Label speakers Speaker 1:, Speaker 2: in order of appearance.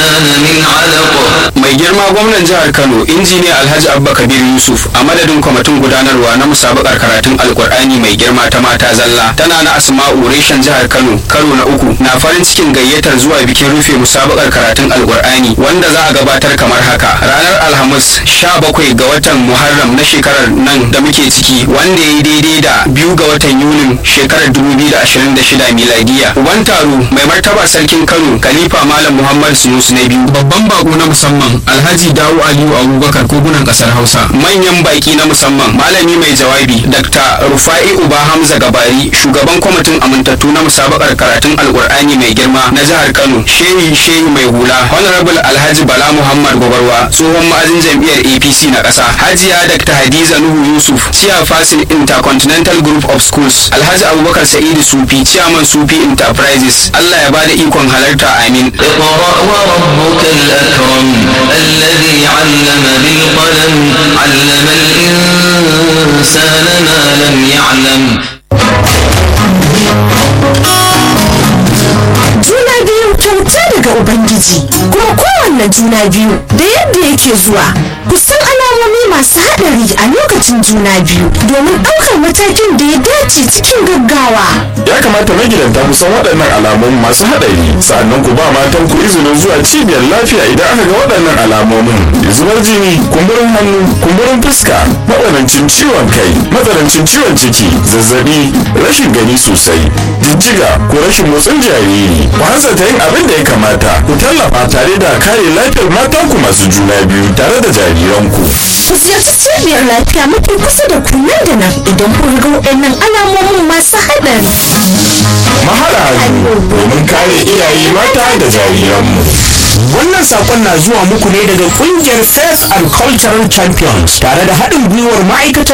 Speaker 1: من علق
Speaker 2: mai girma gwamnan jihar kano injiniya alhaji abba kabir yusuf a madadin kwamitin gudanarwa na musabakar karatun alkur'ani mai girma ta mata zalla tana na asma'u reshen jihar kano karo na uku na farin cikin gayyatar zuwa bikin rufe musabakar karatun alkur'ani wanda za a gabatar kamar haka ranar alhamis 17 ga watan muharram na shekarar nan da muke ciki wanda ya yi daidai da biyu ga watan yunin shekarar 2026 miladiya uban taro mai martaba sarkin kano khalifa malam muhammad sunusu na biyu babban bako na musamman alhaji dawo aliyu abubakar kogunan kasar hausa manyan baki na musamman malami mai jawabi dr rufa'i uba hamza gabari shugaban kwamitin amintattu na musabakar karatun alkur'ani mai girma na jihar kano shehi shehi mai hula honorable alhaji bala muhammad gobarwa tsohon ma'azin jam'iyyar apc na ƙasa hajiya dr hadiza nuhu yusuf chair fasil intercontinental group of schools alhaji abubakar sa'idu sufi chairman sufi enterprises allah ya bada ikon halarta amin
Speaker 1: اقرأ وربك الأكرم الذي علم بالقلم علم الإنسان ما لم يعلم
Speaker 3: juna biyu kyauta daga ubangiji kuma kowanne juna biyu da yadda yake zuwa kusan alamomi masu haɗari a lokacin juna biyu domin ɗaukar matakin da ya dace cikin gaggawa
Speaker 4: ya kamata magidanta ku san waɗannan alamomin masu haɗari sa'annan ku ba matan ku izinin zuwa cibiyar lafiya idan aka ga waɗannan alamomin zubar jini kumburin hannu kumburin fuska matsanancin ciwon kai matsanancin ciwon ciki zazzabi rashin gani sosai jijjiga ko rashin motsin jariri ku hanzarta yin abin da ya kamata ku tallafa tare da kare lafiyar matanku masu juna biyu tare da jariranku
Speaker 3: ku ziyarci cibiyar lafiya mafi kusa da ku nan da nan idan kun ga waɗannan alamomin masu haɗari
Speaker 4: mahara hannu domin kare iyaye mata da jariranmu
Speaker 5: Wannan sakon na zuwa muku ne daga kungiyar Faith and Cultural Champions tare da haɗin gwiwar ma'aikatar